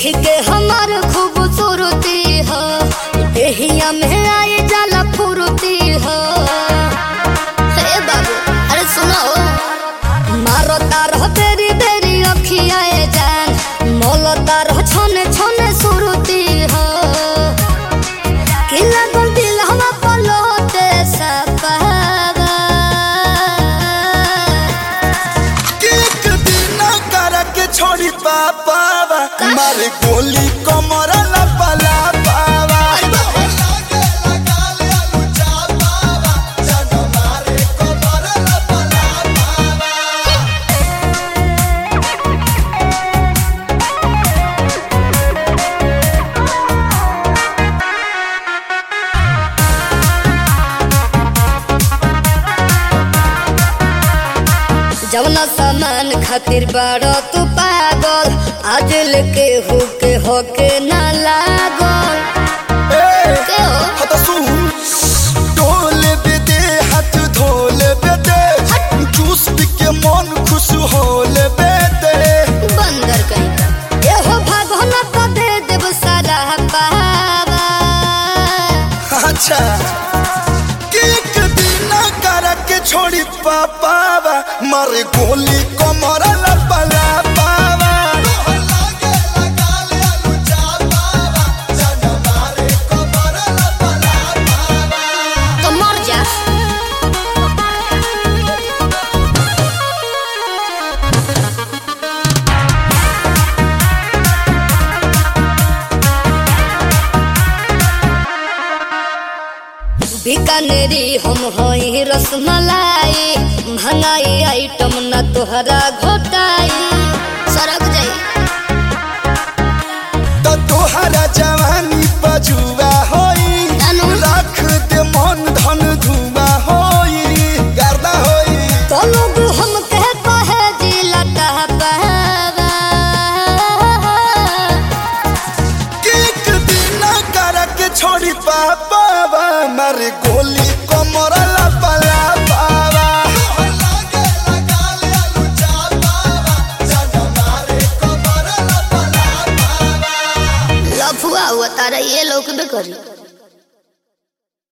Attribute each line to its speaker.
Speaker 1: देखी के हमार खूबसूरती हो देहिया में आए जाला फुरती हो हे बाबू अरे सुनो मारो तारो तेरी बेरी अखिया जान मोलो तारो छोने छोने सुरती हो कि लागल दिल हवा पलोते सपावा
Speaker 2: एक दिन करके छोड़ी पापावा मारे गोली कमर लपला पावा
Speaker 1: जवना सामान खातिर बाड़ो तू पागल आज लेके होके होके ना लागल के हो?
Speaker 2: हत सुन डोले बेदे हाथ धोले बेदे जूस पी के मन खुश होले बेदे
Speaker 1: बंदर कहीं का ये हो भागो ना तो दे देव सारा पावा
Speaker 2: अच्छा कि एक दिन करके छोड़ी पापावा मारे गोली कमर लपला पावा
Speaker 1: तो मर जा बीकानेरी हम हई रसमलाई महंगाई आइटम ना तोहरा घोटाई